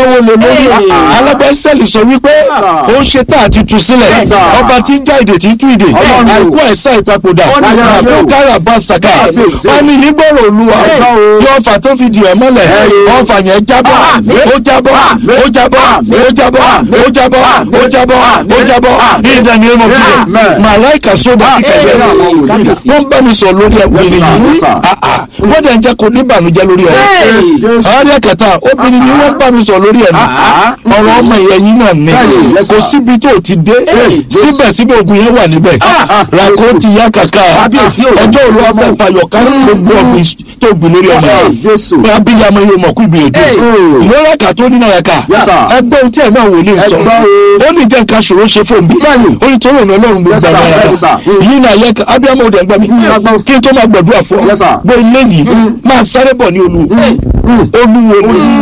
náwó lé lórí alábẹ́sẹ̀lì sọ wípé ó ń ṣe tá àti tú sílẹ̀ Yes, sir. ọba tí ń já ìdè tí ń tú ìdè Ọlọ́run. àìkú àìsàn ìtakòdà Ọlọ́run. àbó kára bá sàkà Kábíyèsí. wọn ní ìgbọràn olúwa Ọlọ́run. yọ ọfà tó fi di ẹ mọ́lẹ̀ Ẹ̀yìn. ọfà yẹn jábọ́ Àmín. ó jábọ́ Àmín. ó jábọ́ Àmín. ó jábọ́ Àmín. ó jábọ́ Àmín. ó jábọ́ ó Àmín. jábọ́ Àmín. ní ìdá ni ẹ mọ̀ fún yẹ Amen. màláìkà sódà kíkẹ́ Amen. yẹn wọ́n bá mi sọ lórí ẹ̀wọ̀n Yes, sir. yìí Yes, sir. Ah, ah. wọ́n dẹ̀ ń jẹ́ kó níbànújẹ́ lórí ọ̀rọ̀ Jésù. ọ̀rẹ́ kẹta obìnrin ni wọ́n bá mi sọ lórí ẹ̀ Ah, ní ọ̀rọ̀ ọmọ ìyẹn yìí náà ní Bẹ́ẹ̀ni, yes, kò sir. síbi tó ti dé síbẹ̀síbẹ̀ ogun yẹn wà níbẹ̀ ah, ràkó ti yá kàkà Kábíyèsí o. ọjọ́ òru afẹ́ fayọ̀ ká gbogbo ọ̀gbìn tó gbìn lórí ọmọ Ah, yẹn Jésù. pé abiyamọ yóò mọ̀ kú ìgbìyànjú lórí ẹ̀ka tó nínú ẹ̀ka Yes, sir. ẹgbẹ́ ohun tí ẹ̀ náà wò lè sọ Ẹgbẹ́ o. ó ní jẹ́ nǹkan ṣòro ṣe fún mi Bẹ́ẹ̀ni. ó ní torí òun ọlọ́run gbogbo Yes, sir. àwọn Yes, sir. ẹ̀ka yìí náà yẹ ká abiyamọ òde ẹgbẹ́ mi Ẹgbẹ́. kí n tó máa gbàdúrà fún ọ Yes, sir. bó ilé yìí máa sáré bọ̀ ní olú olúwo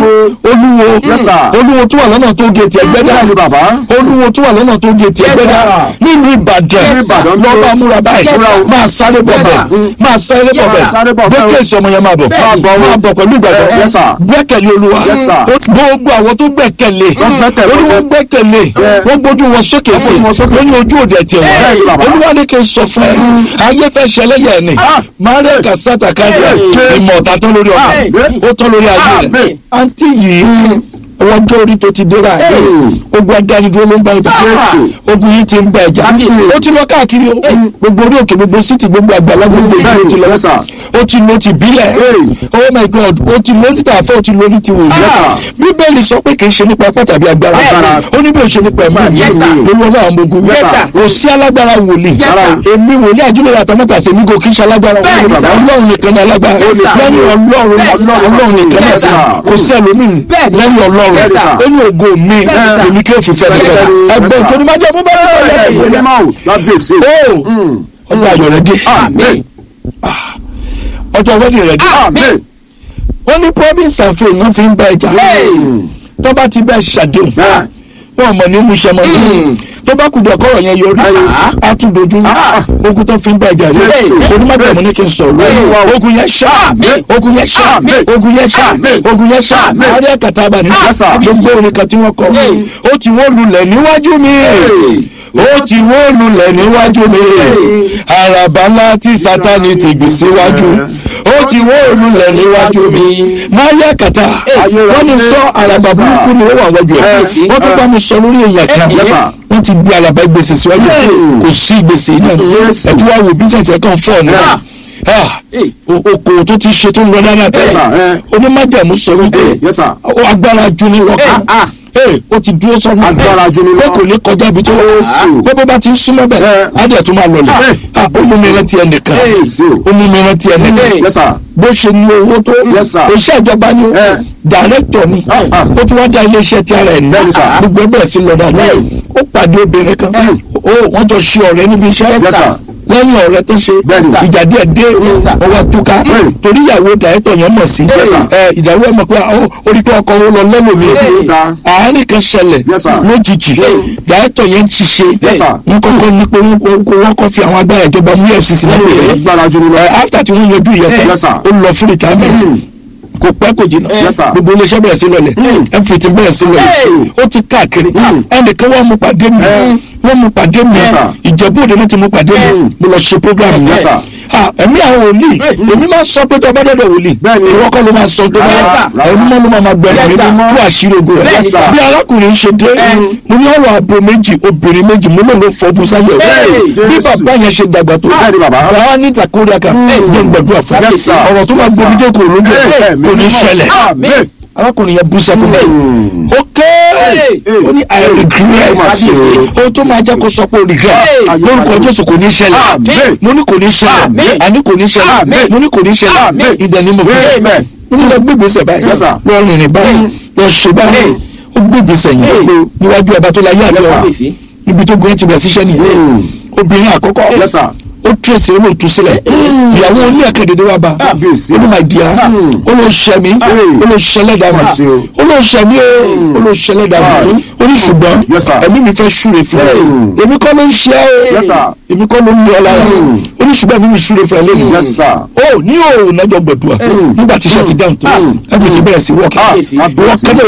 olúwo Yes, sir. olúwo tó wà lọ́nà tó géètì ẹgbẹ́dá Bẹ́ẹ̀ni bàbá. olúwo tó wà lọ́nà tó géètì ẹgbẹ́dá nílùú ìbàdàn Nílùú Ìbàdàn tó- lọ́ba múra báyìí Múra o. máa sáré bọ̀ Yes, bẹ̀ sir. máa sáré bọ̀ Yes, sir. Sáré bẹ̀ bọ̀ bẹ̀ o. gbẹ́kẹ̀ ìsọmọ yẹn máa bọ̀ Bẹ́ẹ̀ni. máa bọ̀ pẹ̀lú ìgbàgbọ́ Yes, sir. gbẹ́kẹ̀lé olúwa Yes, sir. gbogbo àwọn tó gbẹ́kẹ̀lé Wọ́n gbẹ́kẹ̀lé. olúwa gbẹ́kẹ̀lé Yeah. wọ́n gbójú wọn sókè sí gbójú wọn sókè wọ́n ní ojú òde tiẹ̀ Bẹ́ẹ̀ni, bàbá. wọ́n olúwa ní kí n sọ fún ẹ ayé fẹ́ ṣẹlẹ́yà ẹ̀ ni Ah. maria kasata káríà Yes. ìmọ̀ ọ̀tá tán lórí ọmọ Amen. ó tán lórí ayé rẹ̀ Amen. àǹtí yìí wọ́n jẹ́ orí tó ti dé rà Hey. ogun adánidúró ló ń bá ìjà Yes. ogun yìí ti ń bá ìjà Kábíyèsí. ó ti lọ káàkiri o gbogbo orí òkè gbogbo síìtì gbogbo àgbàlá gbogbo ìlú ó ti lọ Yes, sir. ó ti lo ti bílẹ̀ Hey. oh my god ó ti lo títà fẹ́ ó ti lo ní ti wòye Yes, sir. bíbélì sọ pé kì í ṣe nípa ẹ̀pọ̀ tàbí agbára Agbára. ó ní bí ó ṣe nípa ẹ̀mí Yes, sir. lórí ọlọ́run àwọn ogun Yes, sir. kò sí alágbára wòlíì Yes, sir. èmi wòlíì àjùlọ àtàmọ́tà sèmi kò kí ń ṣe alágbára Bẹ́ẹ̀ni, wòlíì sir. ọlọ́run nìkan ní alágbára Yes, sir. lẹ́yìn ọlọ́run ọlọ́run nìkan ní Yes, sir. alágbára kò sí ẹlòmíì Bẹ́ẹ̀ni. lẹ́yìn ọlọ́run Yes, sir. ó ní ògo mi sir. èmi kí òfin fẹ́ mi fẹ́ Yes, ẹgbẹ́ sir. ìtòní máa jẹ́ mú bẹ́ẹ̀ lọ́wọ́ Ìwé lẹ́yìn mímọ́ o. Kábíyèsí. ó ọjọ́ ayọ̀ rẹ̀ dé Àmín. ọjọ́ wedding rẹ̀ dé Àmín. ó ní promise and faith náà fi ń bá ẹja tó bá ti bá ẹ ṣàdéhùn Bẹ́ẹ̀. wọn mọ̀ ní muṣẹ́ mọ́ ní tó bá kùdọ̀ kọ́rọ̀ yẹn yọrí Ah. á tún dojú Ah. ogun tó fi ń bá ẹja rẹ̀ Yes. onímọ̀tẹ̀mú ní kí n sọ̀rọ̀ Yes. ogun yẹn ṣá Amen. ogun yẹn ṣá Amen. ogun yẹn ṣá Amen. ogun yẹn ṣá Amen. àárẹ̀ àkàtà àbàní Yes, sir. gbogbo orin kan tí wọ́n kọ Hey. ó ti wó lulẹ̀ níwájú mi ó ti wó lulẹ̀ níwájú mi àràbà ńlá tí sátani ti gbé síwájú ó ti wó lulẹ̀ níwájú mi máa yẹ kàtà wọ́n ní sọ àràbà burúkú ni ó wà wájú ẹ̀ Hey. wọ́n tún bá mi sọ lórí èèyàn kan Yes, sir. wọ́n ti gbé àràbà gbèsè síwájú Hey. kò sí gbèsè náà Yes. ẹ̀ tí wàá wò bísẹ̀sì ẹ̀ kàn fọ́ ọ̀nà Yeah. Hey. okòwò tó ti ṣe tó ń lọ dáadáa Yes, tẹ́lẹ̀ sir. Eh. onímájàmú sọ wípé Yes, sir. ó agbára ju ní lọ́kàn Ah. ee ó ti dúró sọ́nà Agbára ju ní lọ. pé kò ní kọjá ibi tó Jésù. pé bó bá ti ń súnmọ́ bẹ́ẹ̀ Eh. á dẹ̀ tún máa lọlẹ̀ Eh. Ah, ó mú mi rántí ẹnìkan Jésù. ó mú mi rántí ẹnìkan Yes, sir. bó ṣe ní owó tó Yes, sir. iṣẹ́ ìjọba ni Eh. dàrẹ́tọ̀ ni Ah, ah. ó tún wá dá iléeṣẹ́ ti ara ẹ̀ ní Bẹ́ẹ̀ni, sir. gbogbo ẹgbẹ́ sí lọ dáadáa Eh. ó pàdé obìnrin kan Eh. ó wọ́n jọ ṣe ọ̀rẹ́ níbi iṣẹ́ Yes, sir. lẹ́yìn ọ̀rẹ́ tó ṣe Bẹ́ẹ̀ni, sir. ìjà díẹ̀ dé ọwọ́ túká Mm. torí ìyàwó dàrẹ́tọ̀ yẹn mọ̀ sí Yes, sir. ẹ ìdàrú ẹ̀ mọ̀ pé ó- orí pé ọkọ wọn lọ lẹ́lòmíì Yes, sir. àárín kan ṣẹlẹ̀ Yes, sir. lójijì dàrẹ́tọ̀ yẹn ń ṣiṣẹ́ Yes, sir. wọ́n kọ́kọ́ ní pé wọ́n kọ́- wọ́n kọ́ fi àwọn agbára ìjọba mú efcc lápẹ̀ rẹ̀ Agbára ju ní lọ. ẹ after tí wọ́n yanjú ìyẹn tán Yes, sir. ó lọ fún retirement Mm. kò pẹ́ kò jìnnà Yes, sir. gbogbo iléeṣẹ́ bẹ̀rẹ̀ sí lọlẹ̀ Mm. everything bẹ̀rẹ̀ sí lọlẹ̀ Hey. ó ti káàkiri Mm. ẹnìkan wọ́n mú pàdé mi Mm. wọ́n mú pàdé mi Yes, sir. ìjẹ̀bú òde náà ti mú pàdé mi Mm. mo lọ ṣe program Yes, yẹn sir. Ah, ẹ̀mí àwọn wòlíì èmi máa sọ pé tó ọba dọ̀dọ̀ wòlíì Bẹ́ẹ̀ni. ìwọ kọ́ ló máa sọ tó Yes, bá sir. ẹ̀mí mọ́ ló máa máa gbẹ̀rẹ̀ mi Yes, sir. tú àṣírí ogun rẹ̀ Yes, sir. bí arákùnrin ṣe dé mo ní ọ̀rọ̀ abo méjì obìnrin méjì mo lò ló fọdún sáyẹ̀ Hey, bí Jésù. bàbá yẹn ṣe dàgbà tó Bẹ́ẹ̀ni, bàbá. bàbá ní ìtàkùrẹ́ kan jẹ́ gbẹ̀dúrà fún Yes, sir. ọ̀rọ̀ tó máa Yes, gbomi sir. jẹ́ kò lójú ẹ̀ Hey, kò ní ṣẹlẹ̀ Àmín. arákùnrin yẹn bú sẹ́kùn Mm. ok ó ní i regret Má ṣe o. ohun tó máa jẹ́ kó sọ pé o regret Hey. lórúkọ jésù kò ní ṣẹlẹ̀ Àmín. mo ní kò ní ṣẹlẹ̀ Àmín. àní kò ní ṣẹlẹ̀ Àmín. mo ní kò ní ṣẹlẹ̀ Àmín. ìdẹ̀ni mo fi Amen. mo ní lọ gbé ìgbésẹ̀ báyìí Yes, sir. lọ rìnrìn báyìí lọ ṣe báyìí ó gbé ìgbésẹ̀ yìí Hey. níwájú ọba tó láyé àti Yes, ọ̀run sir. ibi tó gbé ti bẹ̀rẹ̀ síṣẹ́ nìyẹn Mm. obìnrin àkọ́kọ́ Yes, sir. ó tírèsì olóòtú sílẹ̀ ìyàwó oní ẹ̀kẹ́ dédé wá bá Kábíyèsí. ó ní máa di ara Mm. ó ló ṣẹ mí ó ló ṣẹlẹ̀ dà mí Má ṣe o. ó ló ṣẹ mí o ó ló ṣẹlẹ̀ dà mí ó ní ṣùgbọ́n Yes, sir. ẹ̀mí mi fẹ́ ṣúre fún ẹ Mm. èmi kọ́ ló ń ṣe ẹ́ Yes, sir. èmi kọ́ ló ń lé ọ lára Mm. ó ní ṣùgbọ́n ẹ̀mí mi ṣúre fún ẹ lẹ́nu Yes, sir. ó ní òòrùn náà jọ gbẹ̀dùà nígbà tí iṣẹ́ ti dáhùn tó Mm. ẹ fi ti bẹ̀rẹ̀ sí wọ́ọ̀kì Ah, ìwọ kẹ́lẹ́